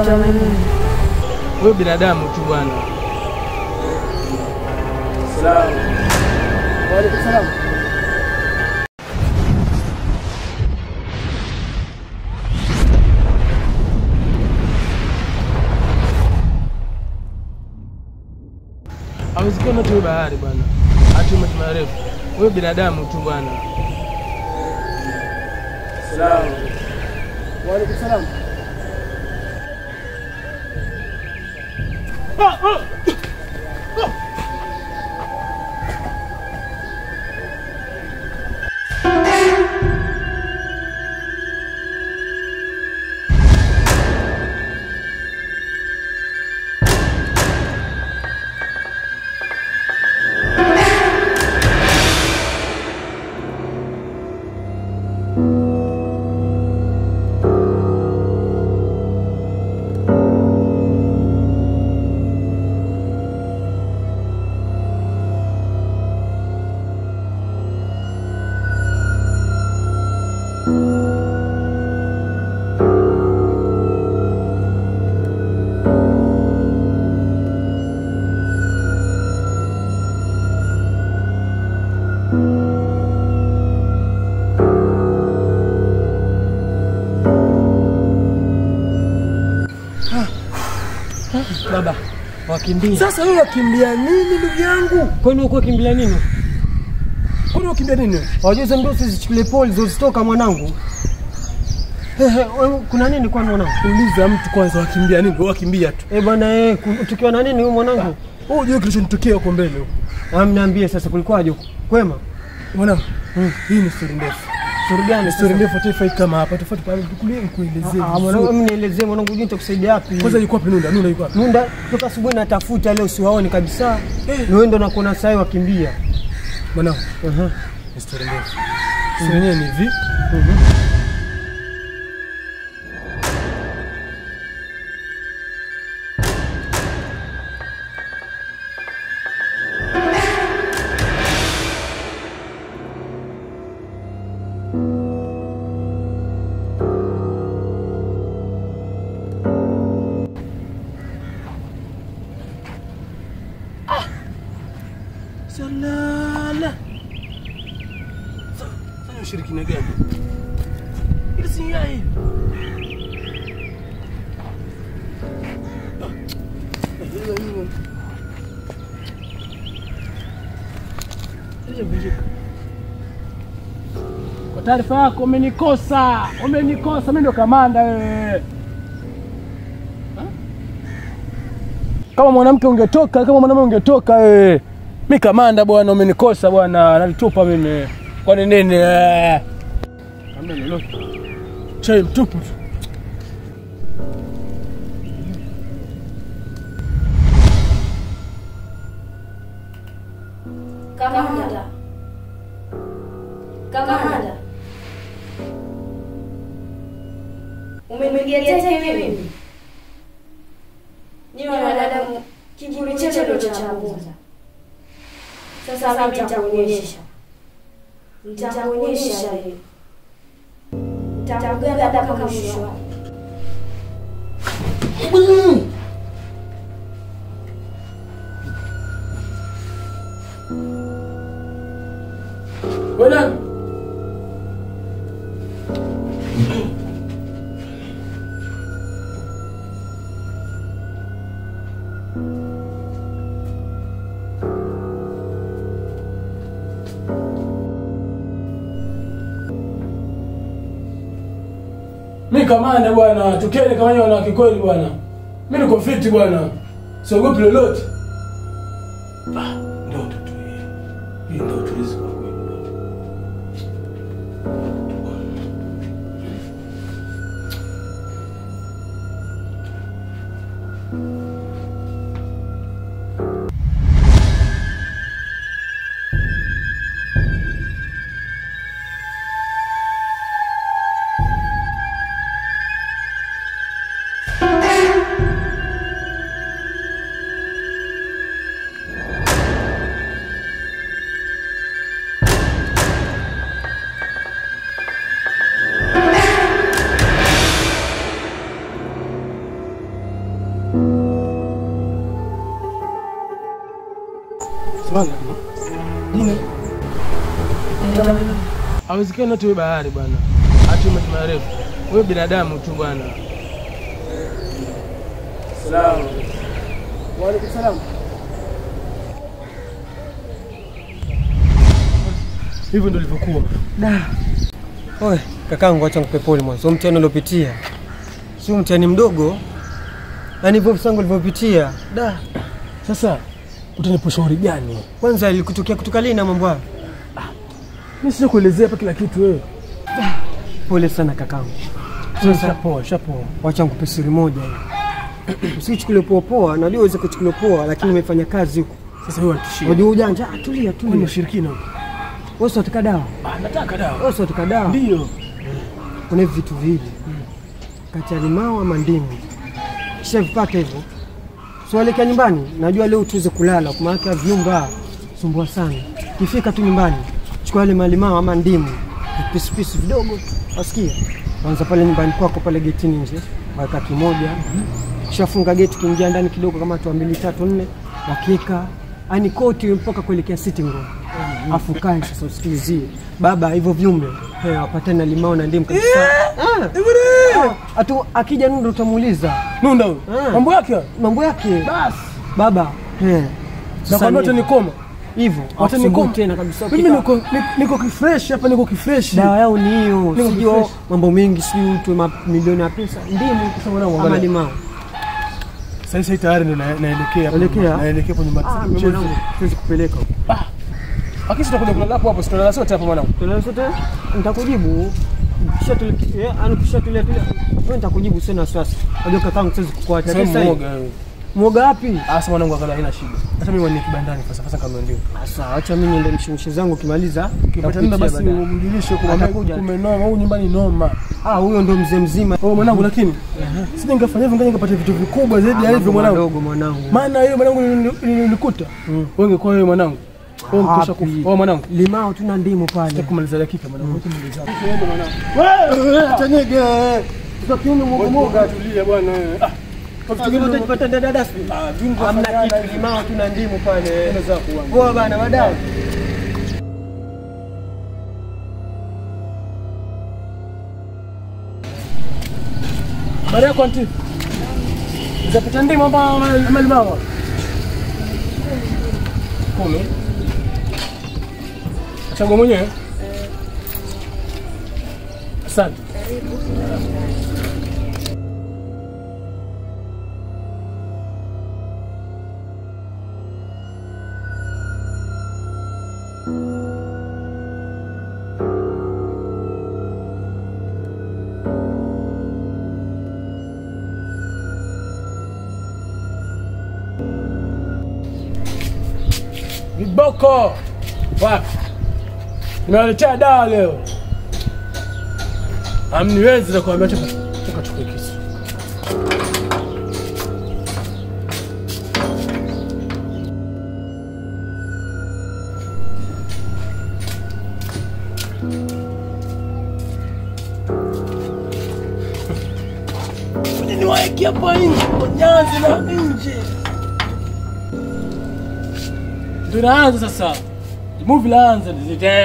cha Maimuna. Wewe binadamu tu bwana. Salamu. Wa alaikum salam. Hawezekana tu bahari bwana, ati maji marefu. Wewe binadamu tu bwana. Salamu. Wa alaikum salam. Baba, wakimbia. Sasa wewe wakimbia nini ndugu yangu? Kwani uko kimbia nini? Kwani wakimbia nini? Wajua hizo ndio sizichukulie pole zilizozitoka mwanangu. Ehe, wewe, kuna nini kwani mwanangu? Uliza mtu kwanza wakimbia nini? Wewe wakimbia tu. Eh bwana eh, ku- tukiwa na nini huyu mwanangu? Wewe unajua kilichonitokea huko mbele huko. Amniambie sasa kulikuwaje huko? Kwema? Mwanangu, hii ni story ndefu. Story gani? Story ndefu taifa kama hapa tofauti pale tukulie nikuelezee. Ah, mwanangu hebu nielezee mwanangu, juu nitakusaidia wapi? Kwanza yuko wapi Nunda? Nunda yuko wapi? Nunda toka asubuhi natafuta leo siwaoni kabisa. Ni wewe ndo nakuona sasa wakimbia. Mwanangu, Aha. ni story ndefu. Story yenyewe ni hivi. Salala. Fanya ushirikina gani? Ili si yai. Kwa taarifa yako, umenikosa, umenikosa. Mimi ndo kamanda wewe. Ha? Kama mwanamke ungetoka, kama mwanamume ungetoka wewe. Mi kamanda bwana, umenikosa bwana, nalitupa mimi. Kwani nini? eh? Hamna lolote. Chai mtupu tu. Kamanda. Kamanda. Umenipigia teke mimi. Ni wanadamu kiburi chetu ndio chaanguza. Sasa mimi nitakuonyesha. Nitakuonyesha leo. Nitakuganda mpaka mwisho wako. Bwana. Mi kamanda bwana, tukeni kama wana kikweli bwana. Mi niko fiti bwana, siogopi lolote. Ah, ndoto tu hii. Hii ndoto hizi kwa kweli. Simama. Nini? Hawezekani wote wewe bahari bwana. Hata maji marefu. Wewe binadamu tu bwana. Salamu. Wa alaikum salam. Hivyo ndio ilivyokuwa. Da. Oe, kakangu acha nikupe pole mwanzo. Mtihani uliopitia. Sio mtihani mdogo. Yaani hivyo visangu ulivyopitia. Da. Sasa utanipa shauri gani? Kwanza ilikutokea kutoka lini na mambo hayo? Mimi sija kuelezea hapa kila kitu wewe. Pole sana kakangu. Sasa Sasa shapoa, shapoa. wacha nikupe siri moja hii. Usichukulie poa poa, najua uweze kuchukulia poa lakini umefanya kazi huko. Sasa wewe unatishia. Unajua ujanja, ah, tulia Wewe ni tulia. mshirikina. Wewe si wataka dawa. Ah, nataka dawa. Wewe si wataka dawa. Ndio. Kuna hivi vitu viwili. Kati ya limao ama ndimu. Kisha vipata hivyo. Siwalekea nyumbani. Najua leo tuweze kulala kwa maana vyumba sumbua sana. Kifika tu nyumbani, chukua yale malimao ama ndimu. Vipisipisi vidogo tu. Wasikia? Kwanza pale nyumbani kwako pale getini nje, weka kimoja. Kishafunga geti kiingia ndani kidogo kama watu mbili tatu nne, wakiweka ani koti mpaka kuelekea sitting room. Afu kae sasa usikilizie. Baba hivyo viumbe eh, wapatane na limao na ndimu kabisa. Ah. Atu akija Nunda utamuuliza Nunda huyo. Ah. Mambo yake. hayo. mambo yake. Basi. Baba eh, sasa Nakwambia ni- utanikoma. hivyo Watanikoma Hawakusumbui tena kabisa. Mimi Ukika- niko ni- niko kifresh hapa niko kifresh. dawa yao ni hiyo, Niko sijui fresh. mambo mengi, sijui utwe mamilioni ya pesa, ndimu mwanangu, ama angalia. limao. Sasa sasa tayari ndo na- naelekea hapo. Elekea? Naelekea hapo nyumbani. Ah, Sasa mimi mchezo. mwanangu siwezi kupeleka huko. Ah. Akisi tutakuja kulala hapo hapo, sitalala sote hapo mwanangu. Tulala sote, nitakujibu kisha tuli eh, yani kisha tulia tulia, wewe nitakujibu, sina wasiwasi. Unajua kakangu siwezi kukuacha. Sasa Lakini sasa muoga wewe. muoga wapi? Asa mwanangu akala haina shida. Hata mimi wani kibandani sasa sasa kama ndio. Sasa acha mimi niende mshimshi zangu, kimaliza Ukipata nenda basi baadaye. umjulishe kumwambia Atakuja. kumenoma au nyumbani noma. Ah, huyo ndo mzee mzima. Oh mwanangu, lakini sije ningafanya hivyo, ningepata vitu vikubwa zaidi ya hivyo Mambo mwanangu. madogo mwanangu. Maana hiyo mwanangu nilikuta. Wewe ungekuwa wewe mwanangu. Wewe ungekosha Wapi? kufa. Oh mwanangu. Limao tuna ndimu pale. kumaliza dakika mwanangu. Tuende mwanangu. Wewe Tanyege. Kwa kiume mwogo mwogo. tulia bwana wewe. Ah. Utajipata dada sisi. Ah, viungo Hamna vafanyana kitu limao tuna ndimu pale. Twende zako bwana. Poa bana baadaye. Baada yako anti. Zapita ndimo ama ama limao. Kumi. Chango mwenyewe. Asante. Viboko wapi? Nimewaletea dawa leo. Amniwezi na kuambia toka toka chukue kisu. Ngoja niwaeke hapa nje, nyanzi na nje. Ndio inaanza sasa. Movie laanza nizite.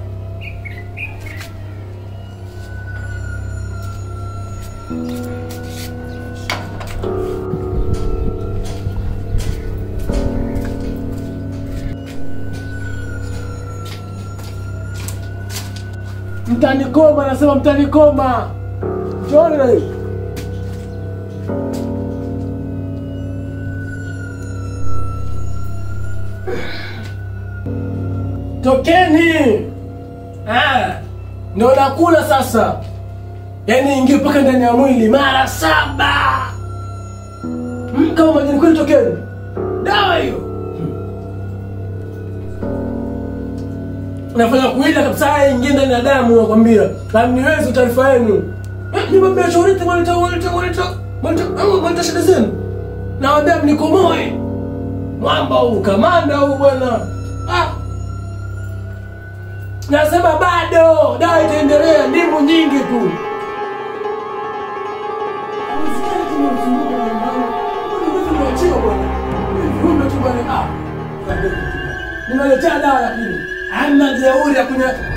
Mtanikoma, nasema mtanikoma. Njooni na hiyo. Tokeni! Ah, ndo nakula sasa, yaani ingie mpaka ndani ya mwili mara saba. Mm, kama majini kweli, tokeni! Dawa hiyo nafanya kuila kabisa, ingie ndani ya damu, nakwambia. Na mniwezi taarifa yenu. Eh, Nimwambia shauriti, mwaleta mwaleta mwaleta mwaleta au mwaleta shida zenu, nawambia mnikomoe. Mwamba huu kamanda huu bwana ah. Nasema bado dawa itaendelea, ndimu nyingi tu. Viumbe tu bwana. Ah, nimeletea dawa lakini hamna jeuri ya kunywa